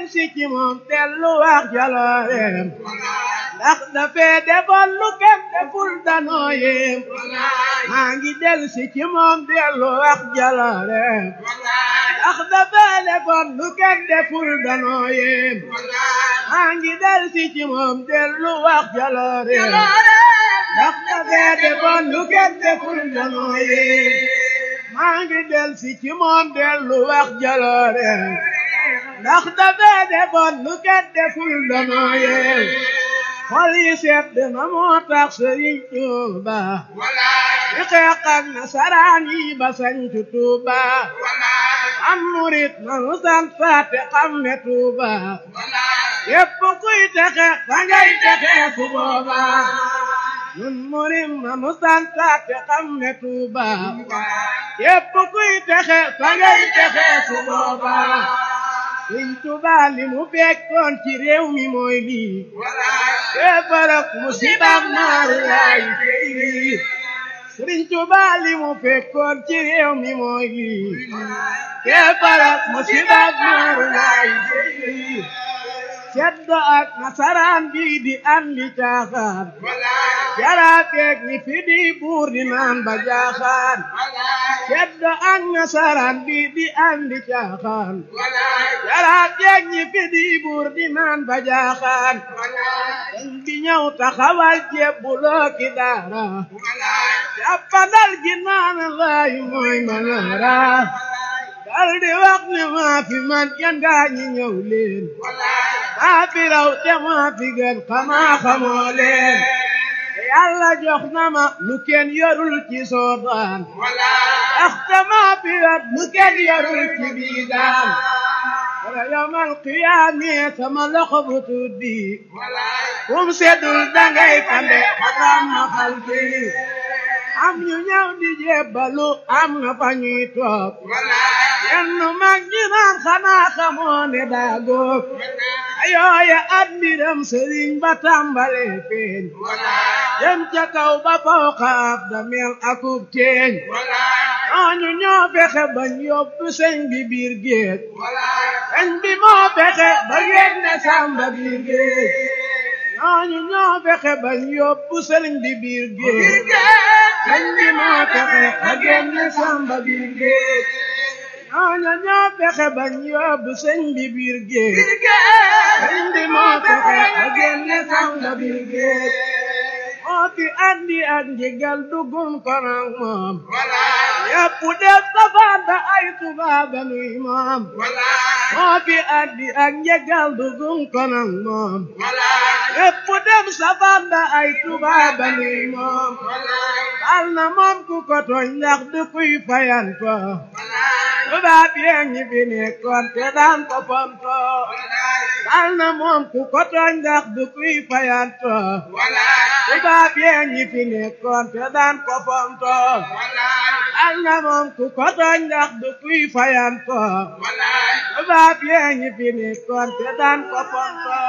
si ci moom dellu wax jalooreem ndax dafee defoon lu kenn deful danoo yéem maa ngi del si ci moom dellu wax jalooreem ndax dafee defoon lu kenn deful danoo yéem maa ngi del si ci moom dellu wax jalooreem ndax dafee defoon lu kenn deful danoo yéem maa ngi del si ci moom dellu wax jalooreem ndax dafee defoon lu kenn deful danoo yéem xol yi seet na moo tax Sëriñ Tuuba di xeex ak nasaraan yi ba sañcu Tuuba am murit nanu sant faate xam ne Tuuba yépp kuy texe fa ngay texe su booba nun murit nanu sant faate xam ne Tuuba yépp kuy texe fa ngay texe su booba Sëriñ Tuuba li mu fekkoon ci réew mi mooy lii kéefarak musibaam naaru laay feyri Sëriñ Tuuba li mu fekkoon ci réew mi mooy lii kéefarak musibaam naaru laay feyri ceddo ak nasaraan bi di andi caaxaan jaraateeg ñi fi di buur di naan ba jaaxaan ceddo ak nasaraan bi di andi caaxaan jaraateeg ñi fi di buur di naan ba jaaxaan dañ bi ñëw taxawal jebbuloo ki daara jàppandal gi naan laay mooy manaara dal di wax ne maa fi man yan gaa ñi ñëw leen maa fi raw te maa fi gën xamaa xamoo leen yàlla jox na ma lu kenn yorul ci soodaan ndaxte maa fi yor lu kenn yorul ci biidaan wala yawmal qiyaame sama loxo bu tuddi kum seddul dangay fande xatam ma xal bi am ñu ñëw di jébbalu am na fa ñuy toog yenn mag ñi naan xanaa xamoo ne daa góob ayooya at mbiram sëriñ ba tàmbale feeñ dem ca kaw ba fawqa ab damel akub teeñ ñooñu ñoo fexe bañ yóbbu sëñ bi biir géej sëñ bi moo fexe ba géej ne sàmba biir géej ñooñu ñoo fexe bañ yóbbu sëriñ bi biir géej sëñ bi moo fexe ba géej ne sàmba biir géej ñooñu ñoo fexe bañ yóbbu sëñ bi biir géej sëñ bi moo fexe ba géej ne sàmba biir géej moo fi andi ak njëgal dugum konog moom yépp def safaan ba ay tubaaba nuy moom moo fi andi ak njëgal dugum konog moom yépp def safaan ba ay tubaaba nuy moom bal na moom ku ko tooñ ndax du kuy fayanto tubaab yee ñi fi nekkoon te daan ko fonto bal na moom ku ko tooñ ndax du kuy fayanto tubaab yee ñi fi nekkoon te daan ko fonto bal na moom ku ko tooñ ndax du kuy fayanto tubaab yee ñi fi nekkoon te daan ko fonto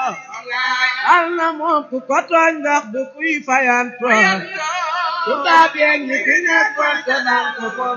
bal na moom ku ko tooñ ndax du kuy fayanto tubaab yee ñi fi nekkoon te daan ko fonto